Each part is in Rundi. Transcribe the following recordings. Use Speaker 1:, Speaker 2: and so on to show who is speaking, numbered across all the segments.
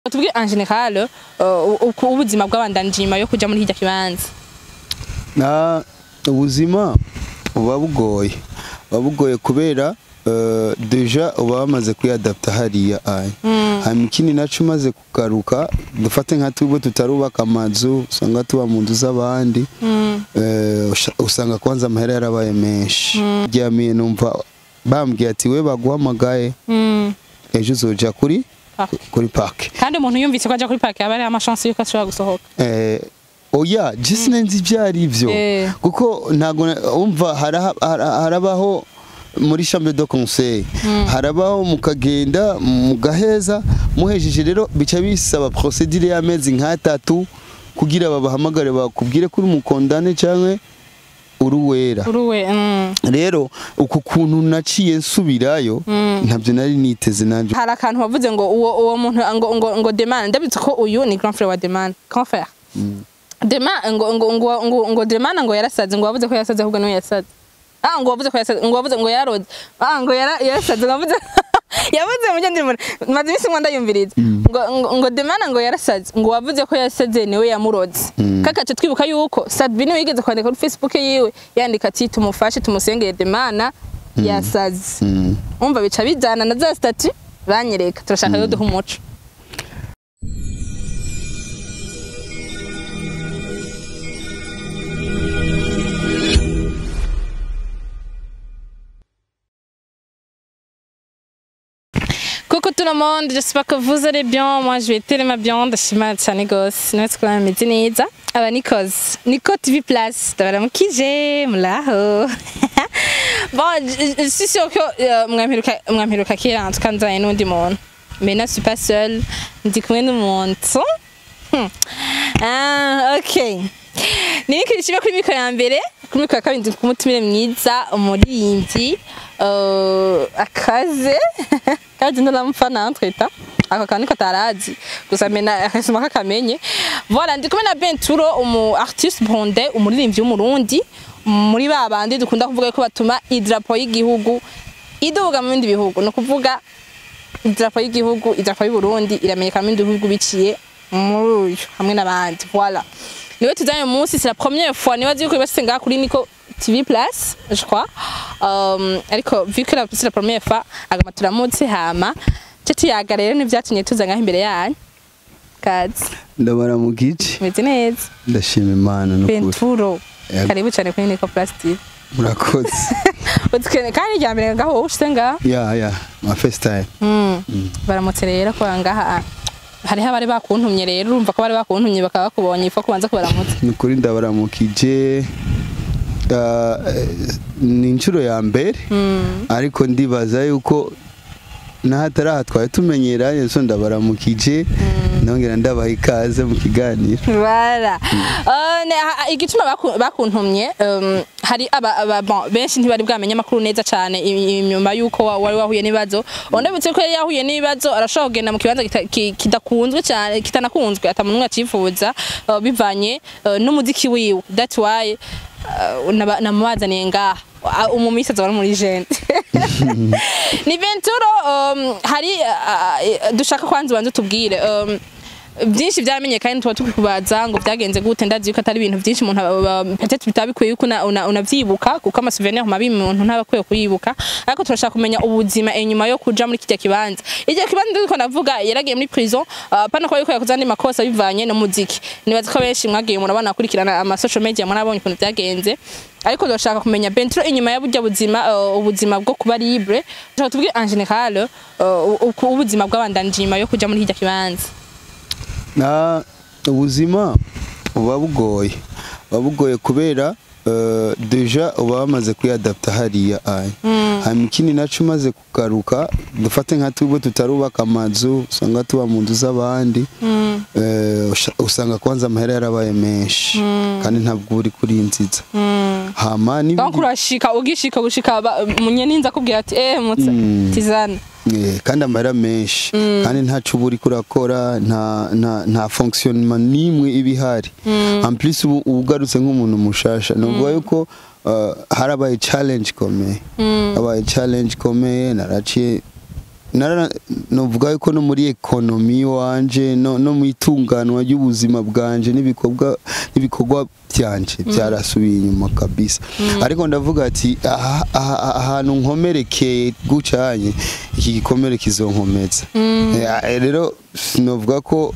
Speaker 1: tubwire en general uh, uko ubuzima bw'abandanije nyuma yo kuja muri hirya kibanza
Speaker 2: na ubuzima buba bugoye buba bugoye kubera eh, deja uba wamaze kwiyadapta hariya aya hanyuma ikindi naco umaze kugaruka dufate nka twebwe tutarubaka amazu usanga tuba mu nzu z'abandi eh, usha- usanga kwanza amahera yarabaye menshi ryamiye numva bambwiye ati we baguhamagaye
Speaker 1: Mm.
Speaker 2: ejo uzoja kuri
Speaker 1: Park.
Speaker 2: kuri park
Speaker 1: kandi umuntu yumvise ko aja kuri park aba ari amashance yuko ashobora gusohoka
Speaker 2: Eh, oya jisi nzi ibyo ari byo
Speaker 1: Eh.
Speaker 2: kuko ntabwo na- wumva haraha- hara- harabaho muri chambre de conseil harabaho mukagenda mugaheza muhejeje rero bica bisaba procedure y'amezi nk'atatu kugira babahamagare bakubwire ko uri umukondane cyangwa uri uwera
Speaker 1: uruwe mm.
Speaker 2: rero uku kuntu naciye nsubirayo ntabyo nari niteze nanjye
Speaker 1: hari akantu wavuze ngo uwo uwo muntu ngo ngo ngo Deman ndabitse ko uyu ni grand frère wa Deman grand frère Deman ngo ngo ngo ngo ngo Deman ngo yarasaze ngo wavuze ko yasaze ahubwo niwe yasaze ah ngo wavuze ko yasaze ngo wavuze ngo yaroze ah ngo yara yarasaze ngo wavuze yavuze mu gende maze imisi ngo ndayumviriza ngo ngo- ngo Deman ngo yarasaze ngo wavuze ko yasaze niwe yamuroze kakace twibuka yuko Sadbini wigeze kwandika kuri Facebook yiwe yandika ati tumufashe tumusengere Deman yasaze
Speaker 2: Mm.
Speaker 1: umva bica bijyana na za stati banyereka turashaka yo duha umuco Coucou tout le monde, j'espère que vous allez bien. Moi, je vais tellement bien. Ndashima cyane gose. Natwe twaba meze neza. Aba Nikos. Nico TV Plus. Ndabaramukije. Muraho. bon, je, je suis sûre que euh, mwamperuka mwamperuka kera en tout cas nzanye n'undi muntu. Mais là, je suis pas seule. Ndi kumwe n'umuntu. Hmm. Ah, okay. Nini kirishime kuri mikoro ya mbere, kuri mikoro ya kabiri ndi kumutumire mwiza, umuririmbyi, uh, akaze, kaje ndaramupfa nantwita. Ako kantu ko tarazi. Gusa mena akasoma kakamenye. Voilà, ndi kumwe na Benturo, umu artiste burundais, umuririmbyi w'umurundi, muri ba bandi dukunda kuvuga ko batuma idrapo y'igihugu iduga mu bindi bihugu. No kuvuga idarapo y'igihugu idarapo y'u Burundi iramenyekana mu bindi bihugu biciye muri uyu hamwe n'abandi voilà niwe tuzanye uyu munsi c'est la première fois nibazi yuko bibase ngaha kuri Nico TV Plus je crois um, ariko vu que la- c'est la première fois agama turamutse hama cyo tuyaga rero n'ivyatumye tuza ngaha imbere yanyu kazi
Speaker 2: ndabaramukije
Speaker 1: meze neza
Speaker 2: ndashima imana n'ukuri
Speaker 1: Benturo
Speaker 2: Yego.
Speaker 1: karibu cyane kuri Nico Plus TV
Speaker 2: murakoze
Speaker 1: utukene kandi rya mbere ngaho wowe ushite ngaha
Speaker 2: ya ya ma first time
Speaker 1: Mm. baramutse rero ko ngaha hariho abari bakuntumye rero urumva ko bari bakuntumye bakaba bakubonye ifa kubanza kubaramutsa
Speaker 2: ni ukuri ndabaramukije Ah, eh, ni inshuro ya mbere ariko ndibaza yuko n'ahatari aha twari tumenyeranye so ndabaramukije ndongera ndabaha ikaze mu kiganiro
Speaker 1: bara Uh, ne- ha- igituma baku- bakuntumye um, hari aba, aba bon, benshi ntibari bwamenye amakuru neza cyane i- inyuma yuko wa- wari wahuye n'ibibazo ndabutse ko yari yahuye n'ibibazo arashobora kugenda mu kibanza kita- ki- kidakunzwe cyane kitanakunzwe atamuntu umwe acifuza uh, bivanye uh, n'umuziki wiwe that's why uh, naba- namubazaniye ngaha Uh, umumisi azaba ari muri jene ni venturo um, hari uh, uh, dushaka kwanza ubanza utubwire um, byinshi byamenyekanye tuba tukikubaza ngo byagenze gute ndazi yuko atari ibintu byinshi umuntu aba- aba- peut-être bitabikwiye yuko una- una- unavyibuka kuko amasouvenir mabi umuntu ntaba akwiye kuyibuka ariko turashaka kumenya ubuzima inyuma yo kuja muri kijya kibanza iryo kibanza ndiko ndavuga yaragiye muri prison uh, pana ko yuko yakoze andi makosa bivanye n'umuziki nibaza ko benshi mwagiye murabona akurikirana ama social media murabonye ukuntu byagenze ariko turashaka kumenya Bentro inyuma ya burya buzima uh, ubuzima bwo kuba libre turashaka tubwire en general uh, uko ubuzima bw'abandanije nyuma yo kuja muri kijya kibanza
Speaker 2: na ubuzima buba bugoye buba bugoye kubera eh, deja uba wamaze kwiyadapta hariya aya hanyuma ikindi naco umaze kugaruka dufate nka twebwe tutarubaka amazu usanga tuba mu nzu z'abandi eh, usha- usanga kwanza amahera yarabaye menshi kandi ntabwo uba uri kurinziza hama
Speaker 1: Aho
Speaker 2: n'ibindi
Speaker 1: kurashika ugishika gushika ba- munyeninza akubwira ati eh mutse tizana
Speaker 2: Eh, kandi amahera menshi kandi ntaco uba uriko urakora nta nta nta fonctionnement n'imwe iba ihari en plus ubu uba ugarutse nk'umuntu mushasha novuga yuko uh, harabaye challenge ikomeye habaye challenge ikomeye naraciye nara novuga yuko no muri ekonomi wanje no, no mu itunganwa ry'ubuzima bwanje n'ibikorwa n'ibikorwa byanje byarasubiye inyuma kabisa ariko ndavuga ati aha- aha- ahantu nkomerekeye gucanye iki gikomere kizonkomeza Eh, rero sinovuga ko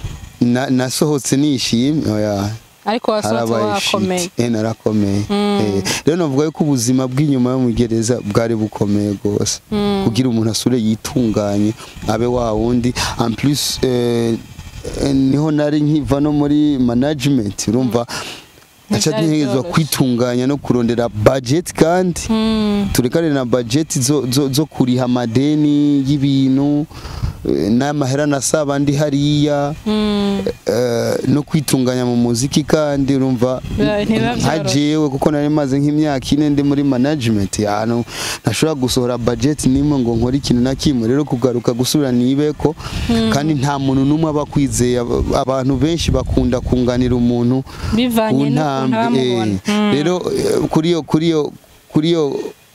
Speaker 2: na- nasohotse nishimye oya
Speaker 1: ariko wasohotse
Speaker 2: harabaye
Speaker 1: wakomeye
Speaker 2: shit eh narakomeye eh rero navuga ko ubuzima bw'inyuma yo mu gereza bwari bukomeye rwose kugira umuntu asure yitunganye abe wa wundi en plus eh, eh, niho nari nkiva no muri management urumva aca
Speaker 1: Ntibyari
Speaker 2: ntegerezwa
Speaker 1: byoroshye.
Speaker 2: kwitunganya no kurondera budget kandi
Speaker 1: Mm,
Speaker 2: turekane na budget zo, zo, zo kuriha amadeni y'ibintu eh, n'amahera nasaba ndi hariya
Speaker 1: mm,
Speaker 2: eh, no kwitunganya mu muziki kandi urumva
Speaker 1: Biba- ntibiba
Speaker 2: nka
Speaker 1: byoroshye.
Speaker 2: jewe kuko nari maze nk'imyaka ine ndi muri management ahantu ntashobora gusohora budget nimwe ngo nkore ikintu na kimwe rero kugaruka gusubira nibeko kandi nta muntu n'umwe aba akwizeye Ab- abantu benshi bakunda kunganira umuntu
Speaker 1: bivanye
Speaker 2: ku
Speaker 1: n'ukuntu
Speaker 2: ntambwe
Speaker 1: abamubona
Speaker 2: eh.
Speaker 1: Mm.
Speaker 2: rero eh, kuri iyo kuri iyo kuri iyo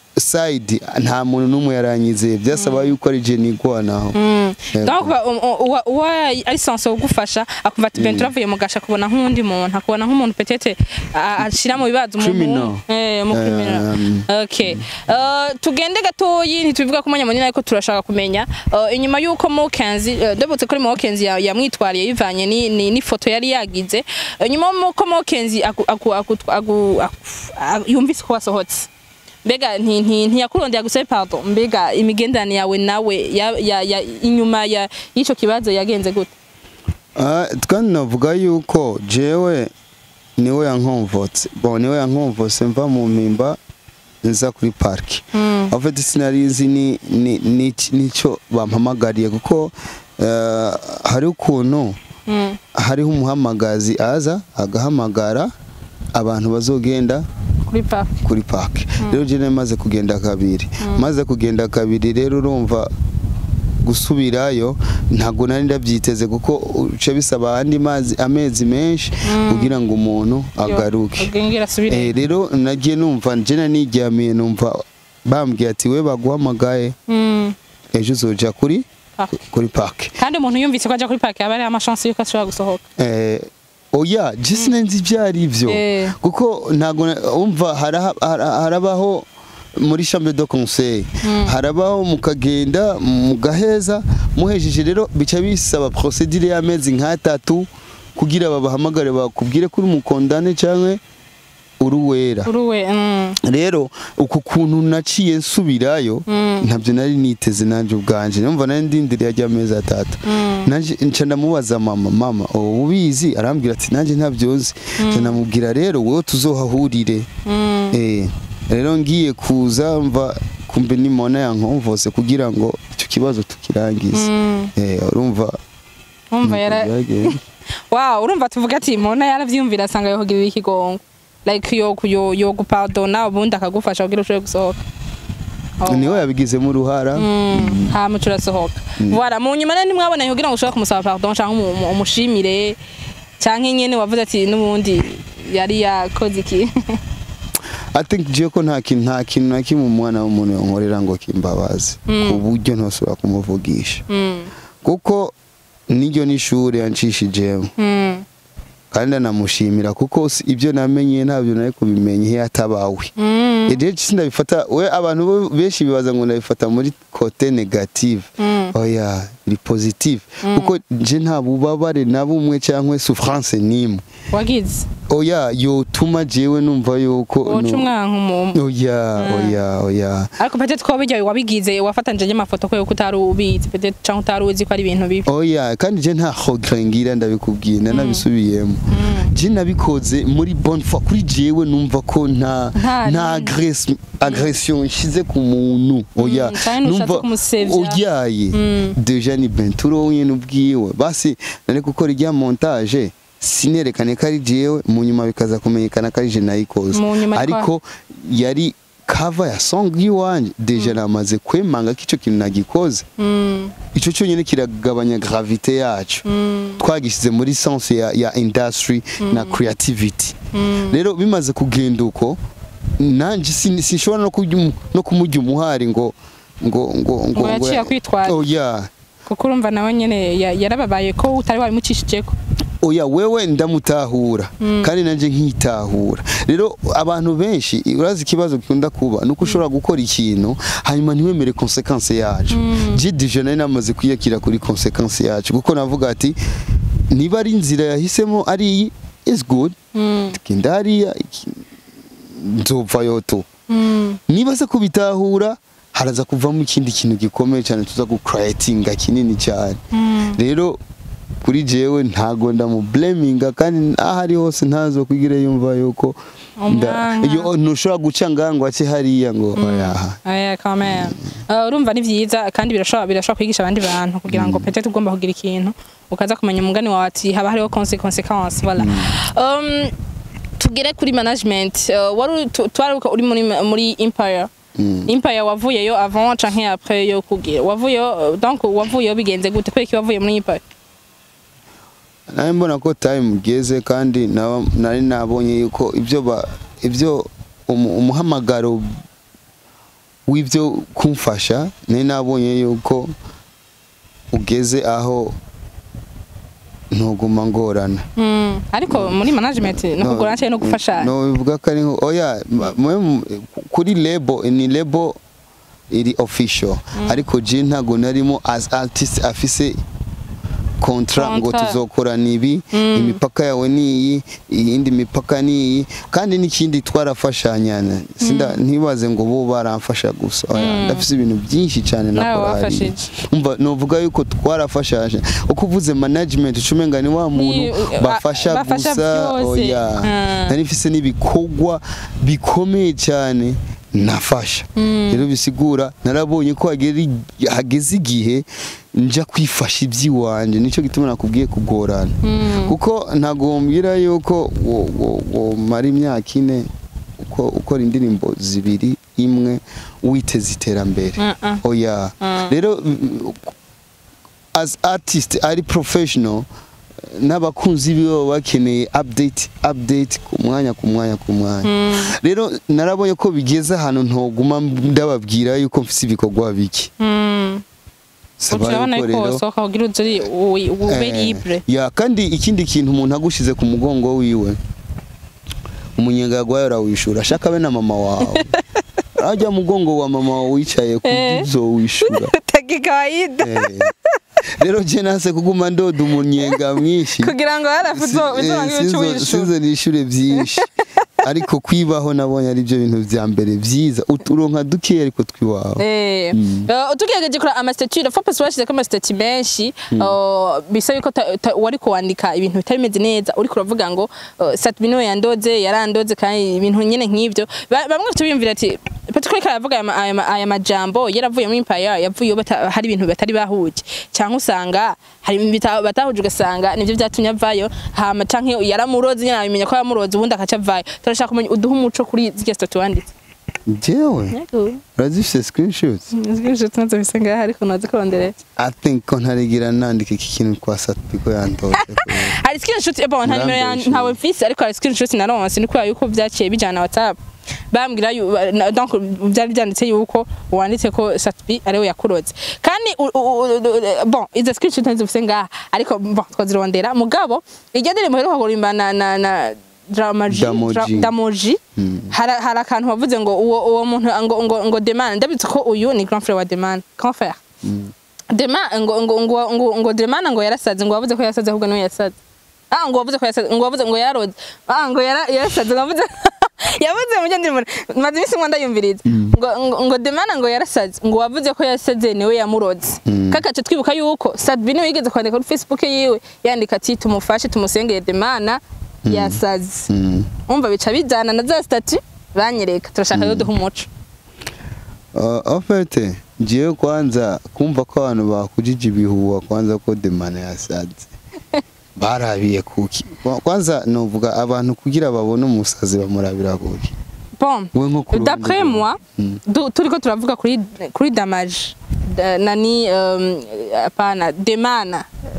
Speaker 2: side nta muntu n'umwe yaranyizeye byasaba yuko ari je nigwanaho
Speaker 1: Mm.
Speaker 2: Yego.
Speaker 1: Donc ba- um- um- uwa uwa ari sanse gufasha akumva ati ben turavuye mu gasha kubona nk'undi muntu akubona nk'umuntu petete a- ashira mu bibazo umuntu
Speaker 2: Criminal.
Speaker 1: eh mu criminal
Speaker 2: Um,
Speaker 1: okay uh, tugende gatoyi ntitubivuga ko umwanya munini ariko turashaka kumenya uh, inyuma y'uko Mokenzi uh, ndabutse kuri Mokenzi ya- yamwitwariye bivanye ni- ni n'ifoto yari yagize uh, nyuma y'uko Mokenzi aku- aku- aku- aku- aku- yumvise ko wasohotse mbega nti- nti- ntiyakurondera gusaba pardon mbega imigenderanire yawe nawe ya- ya- ya- inyuma ya- y'icyo kibazo yagenze gute
Speaker 2: Ah, kandi navuga yuko jewe niwe yankomvotse bon niwe yankomvotse mva mu mpimba nza kuri parki
Speaker 1: Mm.
Speaker 2: en fait sinari nzi ni ni- ni- nicyo bampamagariye kuko eh, hari ukuntu
Speaker 1: Mm.
Speaker 2: hariho umuhamagazi aza agahamagara abantu bazogenda
Speaker 1: kuri pa
Speaker 2: kuri park rero je maze kugenda kabiri maze kugenda kabiri rero urumva gusubirayo ntabwo nari ndabyiteze kuko uce bisaba andi mazi amezi menshi kugira ngo umuntu agaruke
Speaker 1: ubwenge asubire
Speaker 2: Eh, rero nagiye numva nje naniryamiye numva bambwiye ati we baguhamagaye
Speaker 1: Mm.
Speaker 2: ejo uzoja kuri
Speaker 1: Park.
Speaker 2: kuri park
Speaker 1: kandi umuntu yumvise ko ajya kuri parike aba ari amashansi y'uko ashobora gusohoka
Speaker 2: eh, oya je sinenzi ibyo ari byo
Speaker 1: Eh.
Speaker 2: kuko ntabwo na- umva haraha- hara- harabaho muri chambre de conseil harabaho mukagenda mugaheza muhejeje rero bica bisaba procedure y'amezi nk'atatu kugira babahamagare bakubwire kuri umukondane cyangwa uruwera
Speaker 1: uruwe mm.
Speaker 2: rero uku kuntu naciye nsubirayo ntabyo nari niteze nanjye ubwanje numva nari ndindiriye ajya amezi atatu Nanje nca ndamubaza mama mama ubu ubizi arambwira ati nanjye ntabyo nzi nca ndamubwira rero wowe tuzohahurire
Speaker 1: Mm.
Speaker 2: eh rero ngiye kuza mva kumbe nimona yankomvose kugira ngo icyo kibazo tukirangize
Speaker 1: Mm.
Speaker 2: eh urumva
Speaker 1: umva yara
Speaker 2: byagenze.
Speaker 1: wow urumva tuvuga ati mona yaravyumvira asanga yohogirira ikigongo like yo yo yo gupardona ubundi akagufasha kugira ushobore gusohoka Oh.
Speaker 2: niwe yabigizemo uruhara
Speaker 1: Mm, hama turasohoka voilà mu nyuma rero ntimwabonanye kugira ngo ushobore kumusaba pardon cyangwa umu- umu- umushimire cyangwa nyene wavuze ati n'ubundi yari yakoze iki
Speaker 2: I think je ko nta kintu nta kintu na kimwe umwana w'umuntu yonkorera ngo kimbabaze ku buryo ntosubira kumuvugisha
Speaker 1: Mm,
Speaker 2: kuko niryo n'ishuri yanshishijemo
Speaker 1: mm,
Speaker 2: kandi anamushimira kuko si- ibyo namenye ntabyo nari kubimenya iyo atabawe
Speaker 1: mm,
Speaker 2: rero sindabifata we abantu bo- benshi bibaza ngo ndabifata muri kote negative
Speaker 1: mm,
Speaker 2: oya ni positive kuko nje nta bubabare na bumwe cyangwa souffrance n'imwe
Speaker 1: wagize
Speaker 2: oya yotuma jewe numva yuko
Speaker 1: woca
Speaker 2: no-
Speaker 1: umwanka umuntu
Speaker 2: oya oya oya
Speaker 1: ariko peut-être ko bijya wabigize wafatanyije n'amafoto ko yuko utari ubizi peut-être cyangwa utari uzi ko ari ibintu bibi
Speaker 2: oya kandi je nta regret ngira ndabikubwiye nanabisubiyemo je nabikoze muri bonne foi kuri jewe numva ko nta
Speaker 1: Nta
Speaker 2: nta
Speaker 1: rindi.
Speaker 2: agres- agression nshize ku muntu oya
Speaker 1: canke ntushatse kumusevya.
Speaker 2: oyaye
Speaker 1: Mm.
Speaker 2: deja ni benturo wenyine ubwiwe basi nari gukora irya montage sinerekane ko ari jewe mu nyuma bikaza kumenyekana ko ari je nayikoze
Speaker 1: Mu nyuma
Speaker 2: ariko yari cover ya song yiwanje deja namaze kwemanga ko ico kintu nagikoze
Speaker 1: Mm,
Speaker 2: ico cyonyine kiragabanya gravité yacu
Speaker 1: mm,
Speaker 2: twagishyize muri sense ya, ya industry na creativity
Speaker 1: mm.
Speaker 2: rero bimaze kugenda uko nanjye sin- sinshobora no kujya umu- no kumujya umuhari ngo ngo ngo ngo
Speaker 1: Ngo yaciye akwitwaza.
Speaker 2: oya
Speaker 1: kuko urumva nawe nyene ya- yarababaye ko utari wabimucishijeko
Speaker 2: oya wewe ndamutahura kandi nanje nkitahura rero abantu benshi urazi ikibazo gikunda kuba nuko ushobora gukora ikintu hanyuma ntiwemere konsekanse yacu je deja nari namaze kwiyakira kuri konsekanse yacu kuko navuga ati niba ari inzira yahisemo ari iyi is good genda hariya iki- nzopfayo tu niba se kubitahura haraza kuvamo ikindi kintu gikomeye cyane tuza gucreatinga kinini cyane rero kuri jewe ntago ndamubleminga kandi aho ari hose ntazo kugira yumva yuko nda-
Speaker 1: Umwanya.
Speaker 2: iyo ntushobora guca ngangwa ati hariya ngo oyaha
Speaker 1: aya quand même Uh, urumva ni vyiza kandi birashobora birashobora kwigisha abandi bantu kugira ngo peut-être ugomba kugira ikintu ukaza kumenya umugani wawe ati haba hariho conse- conséquence voilà um, tugere kuri management uh, wari tu- twaruka uri muri muri empire empire wavuyeyo avant canke après yo kugira wavuyeyo uh, donc wavuyeyo bigenze gute kubera iki wavuye muri empire
Speaker 2: nawe mbona ko time igeze kandi naba- nari nabonye yuko ibyo ba ibyo umu- umuhamagaro w'ibyo kumfasha nari nabonye yuko ugeze aho ntuguma ngorana
Speaker 1: Mm, ariko muri management no kugura no gufashanya
Speaker 2: no bivuga ko ari nko oya ma- mwe- kuri lebo ni lebo iri official ariko je ntago narimo as artist afise kontra ngo
Speaker 1: Contrat.
Speaker 2: tuzokorana ibi imipaka yawe ni iyi iyindi mipaka ni iyi kandi n'ikindi twarafashanyana sinda ntibaze ngo bo baramfasha gusa oya ndafise ibintu byinshi cyane
Speaker 1: Nawe
Speaker 2: nakora hariya.
Speaker 1: wafashije.
Speaker 2: umva novuga yuko twarafashanya uko uvuze management ucumenga ni wa muntu
Speaker 1: Ni-
Speaker 2: bafasha
Speaker 1: bafasha
Speaker 2: gusa
Speaker 1: byose.
Speaker 2: oya
Speaker 1: Mm.
Speaker 2: nari mfise n'ibikorwa bikomeye cyane nafasha rero bisigura narabonye ko hageri- hageze igihe nja kwifasha iby'iwanje nicyo gituma nakubwiye kugorana kuko ntagombira yuko wo- wo- womara imyaka ine uko ukora indirimbo zibiri imwe witeze iterambere
Speaker 1: Mm-mm.
Speaker 2: oya rero mm, as artist ari professional n'abakunzi biwe baba bakeneye update update ku mwanya ku mwanya ku mwanya rero narabonye ko bigeze ahantu ntoguma ndababwira yuko mfise ibikorwa biki
Speaker 1: Mm.
Speaker 2: Saba
Speaker 1: urabona
Speaker 2: yuko
Speaker 1: yuko
Speaker 2: rero-
Speaker 1: wasohoka kugira uzuri ube
Speaker 2: Eh,
Speaker 1: libre
Speaker 2: ya kandi ikindi kintu umuntu agushize ku mugongo wiwe umunyenga gwayo arawishura shaka be na mama wawe arajya mugongo wa mama wawe wicaye
Speaker 1: Eh.
Speaker 2: kuzo wishura
Speaker 1: taki kawaida
Speaker 2: Eh. rero je nase kuguma ndoda umunyenga mwinshi
Speaker 1: kugira ngo harafu uzobangira icyo wishura
Speaker 2: sinzo nishure byinshi ariko kwibaho nabonye ari byo bintu vya mbere vyiza uturonka dukeya ariko twiwawe
Speaker 1: Eh, uh, tugerageje kuri amastatut la fois bashyizeko amastatut menshi uh, bisa yuko ta- ta- wari kuwandika ibintu bitari bimeze neza uriko uravuga ngo uh, Satbino yandoze yarandoze kandi ibintu nyene nk'ivyo Ba- bamwe bafite biyumvira ati Patrick aravuga aya ma- aya ma- aya majambo yaravuye muri Empire yavuye bata- hari ibintu batari bahuje cyangwa usanga hari ibintu bita- batahuje ugasanga nivyo byatumye avayo hama canke yaramuroze nyene abimenya ko yamuroze ubundi akaca avayo turashaka kumenya uduha umuco kuri zirya statut wanditse
Speaker 2: jewe
Speaker 1: Yego.
Speaker 2: urazifise screenshots
Speaker 1: Zibyo tunazo bisa ngaho ariko nazi kurondera.
Speaker 2: I think ko ntarigira nandika iki kintu kwa Satbiko yandoze
Speaker 1: Hari screenshot ebo nta nimero ya
Speaker 2: Urambeshe.
Speaker 1: ntawe mfise ariko hari screenshot naronse ni kubera yuko byaciye bijana WhatsApp. Bambwira yu- na- donc byari byanditse yuko wanditse ko Satbi ariwe yakuroze. Kandi u- u- u- u- bon izo screenshot ntazo mfise ngaha ariko bon twazirondera mugabo iryo ndirimbo heruka kurimba na na na Dramaji
Speaker 2: Damoji.
Speaker 1: Dra- Damoji hari hari akantu wavuze ngo uwo uwo muntu ngo ngo ngo Demana ndabitse ko uyu ni grand frère wa Demana grand frère Dema ngo ngo ngo ngo ngo Demana ngo yarasaze ngo wavuze ko yasaze ahubwo niwe yasaze. Ah ngo wavuze ko yasaze ngo wavuze ngo yaroze. Ah ngo yara yarasaze ngo wavuze yavuze mu ndirimbo maze imisi ngo ndayumviriza. Ngo ngo- ngo Demana ngo yarasaze ngo wavuze ko yasaze niwe yamuroze. Kakace twibuka yuko Sadbini wigeze kwandika kuri Facebook yiwe yandika ati tumufashe tumusengere Demana yasaze.
Speaker 2: Mm.
Speaker 1: Umva bica bijana na za statut banyereka turashaka yo duha umuco.
Speaker 2: Uh, ofete jewe kwanza kumva ko abantu bakujije ibihuha kwanza ko demana yasaze barabiye kuki Kwa- kwanza novuga abantu kugira babone umusazi bamurabira kuki
Speaker 1: Bon,
Speaker 2: we nko ku ruhande
Speaker 1: d'après
Speaker 2: rwawe.
Speaker 1: moi,
Speaker 2: Mm.
Speaker 1: du- turiko turavuga kuri kuri damage da- nani um, apana demana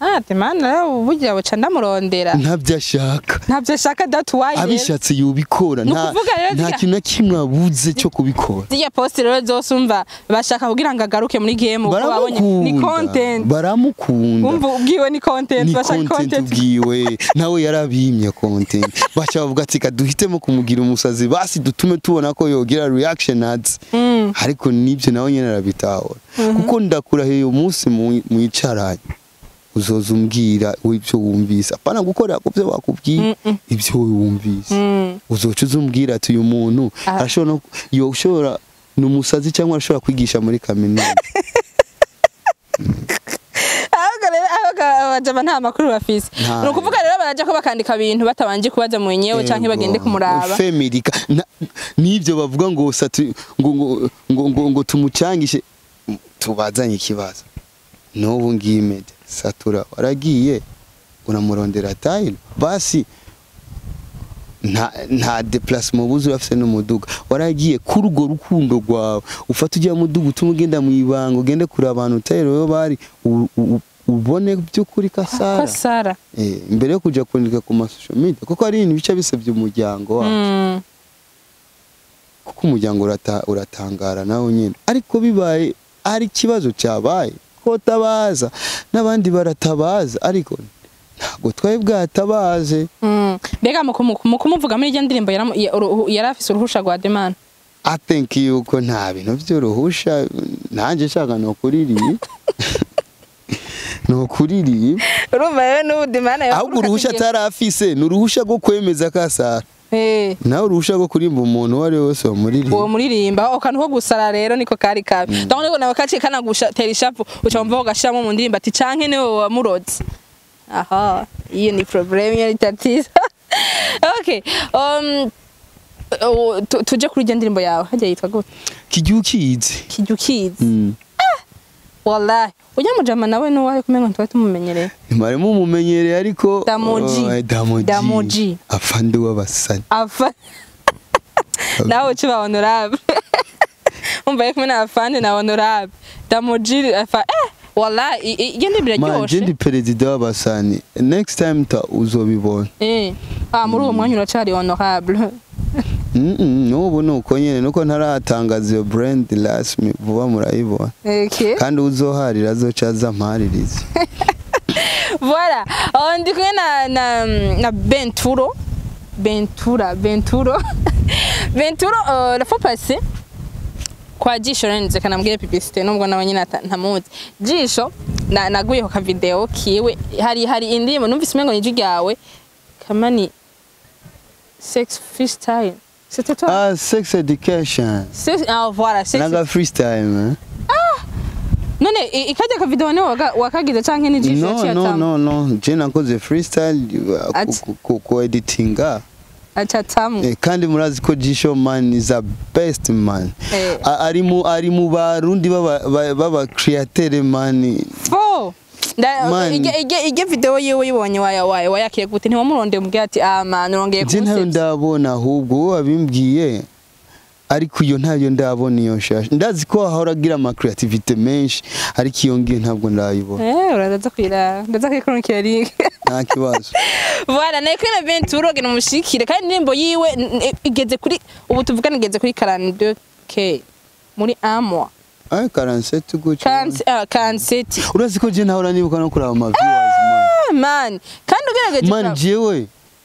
Speaker 1: ah demana rero burya buca ndamurondera
Speaker 2: ntabyo ashaka
Speaker 1: ntabyo ashaka dati wayi rero
Speaker 2: abishatse yobikora
Speaker 1: Ni
Speaker 2: nta
Speaker 1: ukuvuga rero
Speaker 2: nta
Speaker 1: zirya-
Speaker 2: kintu na kimwe abuze cyo kubikora
Speaker 1: zirya posti rero zose umva bashaka kugira ngo agaruke muri game uko babonye ni
Speaker 2: baramukunda
Speaker 1: content
Speaker 2: baramukunda
Speaker 1: umva ubwiwe ni content
Speaker 2: ni
Speaker 1: bashaka
Speaker 2: content
Speaker 1: content
Speaker 2: ubwiwe nawe yarabimye content baca bavuga ati kaduhitemo kumugira umusazi basi dutume tubona ko yogira reaction ads
Speaker 1: Mm.
Speaker 2: ariko nibyo nawe nyine arabitahura kuko ndakurahiye uyu munsi mu- mwicaranye uzoza umbwira ibyo wumvise apana gukorera ku byo bakubwiye
Speaker 1: Mm-mm.
Speaker 2: ibyo wumvise
Speaker 1: Mm.
Speaker 2: uzoca uzumbwira ati uyu muntu
Speaker 1: Ah.
Speaker 2: arashobora no- yoshobora ni umusazi cyangwa arashobora kwigisha muri kaminuza
Speaker 1: ahubwo rero ahubwo abajama nta makuru bafise
Speaker 2: Ntayo.
Speaker 1: ni ukuvuga rero baraja ko bakandika ibintu batabanje kubaza mwenyewe canke bagende kumuraba
Speaker 2: femirika n'ibyo bavuga ngo satu ngo ngo ngo ngo, ngo tumucangishe tubazanye ikibazo n'ubu ngiye mede satura waragiye uramurondera tayino basi nta nta deplacement buzi urafise n'umuduga waragiye kuri urwo rukundo rwawe ufata ujya muduga utuma ugenda mu ibanga ugende kure abantu tayiro yo bari u- u- ubone by'ukuri
Speaker 1: ko
Speaker 2: kasara
Speaker 1: sara
Speaker 2: Eh, imbere yo kuja kwandika ku masosho media kuko hari ibintu bica bisebya umuryango wacu
Speaker 1: Mm.
Speaker 2: kuko umuryango urata, uratangara nawe nyine ariko bibaye hari ikibazo cyabaye ko tabaza n'abandi baratabaza ariko ntabwo twari bwatabaze
Speaker 1: Mm. mbega mu kumu- mu kumuvuga muri iryo ndirimbo yaramu- ya- uruhu- yari afise uruhusha rwa demana
Speaker 2: I think yuko nta bintu by'uruhusha nanjye nshaka ni ukuririye ni ukuririye
Speaker 1: urumva rero n'ubu demana
Speaker 2: ahubwo uruhusha atari afise ni uruhusha rwo kwemeza kasara
Speaker 1: Eh,
Speaker 2: nawe uruhusha rwo kurimba umuntu uwo ari we wese wamuririmba
Speaker 1: uwo muririmba ako kantu ko gusara rero niko kari kabi ndabona ko nawe kaciye kanagutera ishavu uca wumva ugashiramo mu ndirimbo ati canke niwe wamuroze aha iyo ni problème iyo ni tatizo okay um, uh, tu- tuje kuri iryo ndirimbo yawe hajya yitwa gute
Speaker 2: kijya ukizi
Speaker 1: kijya ukizi
Speaker 2: Mm.
Speaker 1: wallahi ujya mujama nawe nuwahe kumenga ntitwari tumumenyereye
Speaker 2: mwarimo umumenyereye ariko
Speaker 1: Damoji.
Speaker 2: Oh, eh, Damoji.
Speaker 1: Damoji.
Speaker 2: afande w'abasani
Speaker 1: afa nawe uci ba honorable umva yo kumwe na afande na honorable damoji afa eh wallahi i- i- iyo ndirimbo
Speaker 2: manje
Speaker 1: iraryoshe
Speaker 2: ndi perezida w'abasani next time ta uzobibona
Speaker 1: eh ah muri uwo mwanya uracari honorable
Speaker 2: Mm, mm, n'ubu ni uko nyine nuko ntaratangaza iyo brand rasmi vuba murayibona
Speaker 1: okay
Speaker 2: kandi uzoharira azoca aza mparirize
Speaker 1: voilà aho ndi kumwe na na na Benturo Bentura Benturo Benturo uh, la fois passée kwa jisho ranize kanambwiye publicité nubwo nawe nyine ata- ntamuzi jisho na naguye ka video kiwe hari hari indirimbo numvise umengo niji ryawe kamani sex freestyle c'était toi
Speaker 2: ah sex education
Speaker 1: Sex- ah voilà sex
Speaker 2: naga freestyle eh?
Speaker 1: none i- ikajya ka video ni waka- wakagize canke ni jisho
Speaker 2: no
Speaker 1: yaciye
Speaker 2: no
Speaker 1: atama
Speaker 2: no no je nakoze freestyle uh,
Speaker 1: Ati.
Speaker 2: ku- ku- ku editinga
Speaker 1: acatamu
Speaker 2: Eh, kandi murazi ko Jisho man is a best man
Speaker 1: Eh.
Speaker 2: A- ari mu ari mu barundi baba ba- baba createur man
Speaker 1: fo nda
Speaker 2: Man.
Speaker 1: ige ige ige video yiwe yibonye waya waya wayakiye gute ntiwamuronde mubwira ati ah man urongeye
Speaker 2: je ntayo
Speaker 1: kumusebya
Speaker 2: ndabona ahubwo wowe wabimbwiye ariko iyo ntayo ndabona iyo nshasha ndazi ko ahora agira ama creativity menshi ariko iyo ngiyo ntabwo ndayibona
Speaker 1: eh uraza kwira ndaza kwikronikira link
Speaker 2: nta kibazo
Speaker 1: voilà naye kuri na Ventura gena mushikire kandi indirimbo yiwe n- n- igeze kuri ubu tuvugana igeze kuri 42k muri amwa
Speaker 2: ay 47 gutyo
Speaker 1: kansi ah kanseti
Speaker 2: urazi ko je ntahora nibuka no kuraba ama viewers man
Speaker 1: ah man kandi ugerageje
Speaker 2: man
Speaker 1: kuraba-
Speaker 2: jewe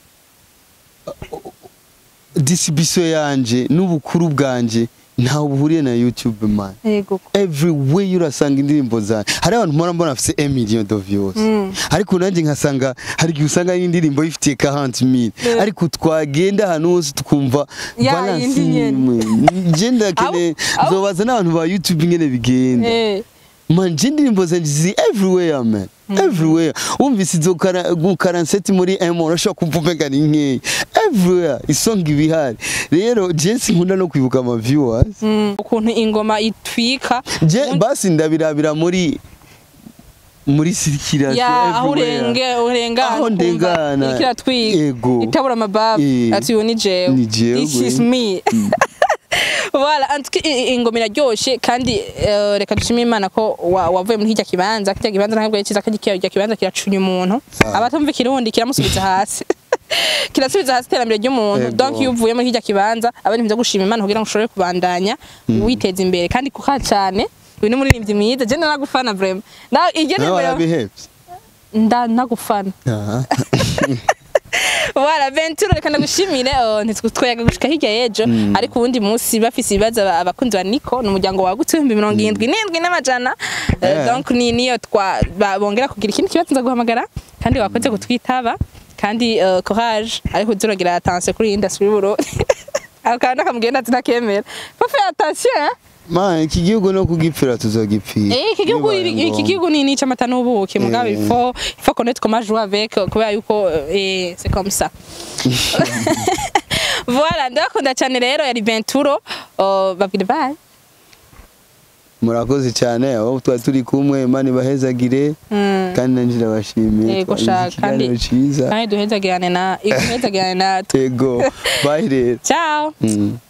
Speaker 2: distribution yanje n'ubukuru bwanje ntawe buhuriye na youtube man
Speaker 1: yego
Speaker 2: everywhere urasanga indirimbo zanjye hari abantu mpora mbona bafite 1 million de views
Speaker 1: Mm.
Speaker 2: ariko nanjye nkasanga hari igihe usanga indirimbo ifitiye 40 mil
Speaker 1: Yeah.
Speaker 2: ariko twagenda ahantu hose tukumva
Speaker 1: Ya,
Speaker 2: balance
Speaker 1: yindi nyene.
Speaker 2: imwe nje ndakene
Speaker 1: Abo- abo-
Speaker 2: nzobaza n'abantu ba youtube ngene bigenda
Speaker 1: eh
Speaker 2: man nje indirimbo zanjye ziri everywhere man everywhere wumvise izo kara- gu- karanseti muri M urashobora kumva umenga ni nkeya everywhere isonga ibihari rero je sinkunda no kwibuka ama viewers
Speaker 1: mm, ukuntu ingoma itwika
Speaker 2: je
Speaker 1: ubundi-
Speaker 2: basi ndabirabira muri muri sirikirasiyo
Speaker 1: ya aho urenge urengana
Speaker 2: Aho ndengana.
Speaker 1: ikira twiga
Speaker 2: Yego.
Speaker 1: itabura amababu
Speaker 2: Eh.
Speaker 1: ati uyu ni jewe
Speaker 2: Ni jewe.
Speaker 1: this is me voilà en tout cas, i- i- ingoma iraryoshe kandi eh, reka dushime imana ko wa- wavuye muri hirya kibanza kirya kibanza ntabwo ari cyiza kandi kirya kibanza kiracunya umuntu
Speaker 2: Ah.
Speaker 1: abatumva ikirundi kiramusubiza hasi kirasubiza hasi iterambere ry'umuntu
Speaker 2: Ego.
Speaker 1: donc iyo uvuye muri hirya kibanza aba ari byo gushima imana kugira ngo ushobore kubandanya witeza imbere kandi kuka cyane uyu ni umuririmbyi mwiza je nagufana vraiment na iryo
Speaker 2: nawe
Speaker 1: nimero
Speaker 2: warabihebye
Speaker 1: nda nagufana
Speaker 2: Aha.
Speaker 1: Voilà, Ventura reka ndagushimire oh, ntitwitwayaga gushika hirya y'ejo ariko ubundi munsi bafise ibibazo aba- abakunzi ba Nico ni umuryango wagutse ibihumbi mirongo irindwi n'indwi n'amajana Eh,
Speaker 2: Yeah.
Speaker 1: donc ni niyo twa ba- bongera kugira ikindi kibazo nza guhamagara kandi wakoze kutwitaba kandi eh, courage ariko uzuragira attention kuri iyi industry y'Uburundi ako kantu akamugenda ati ntakemera faut faire attention hein?
Speaker 2: ma iki gihugu no kugipfira tuzogipfira
Speaker 1: Eh, iki gihugu
Speaker 2: Bibaye
Speaker 1: iki
Speaker 2: ngombwa.
Speaker 1: gihugu ni nico amata n'ubuki mugabo
Speaker 2: Eh.
Speaker 1: il faut il faut connaître comment jouer avec kubera yuko eh, c'est comme ça voilà ndakunda cyane rero yari Venturo oh, babwire bye
Speaker 2: murakoze cyane aho twari turi kumwe imana ibahezagire
Speaker 1: Mm.
Speaker 2: kandi nanjye ndabashimiye
Speaker 1: Yego,
Speaker 2: twagize
Speaker 1: shaka,
Speaker 2: ikiganiro
Speaker 1: kandi-
Speaker 2: cyiza
Speaker 1: kandi duhezagirane na duhezagirane na
Speaker 2: yego bayi rero
Speaker 1: ciao
Speaker 2: Mm.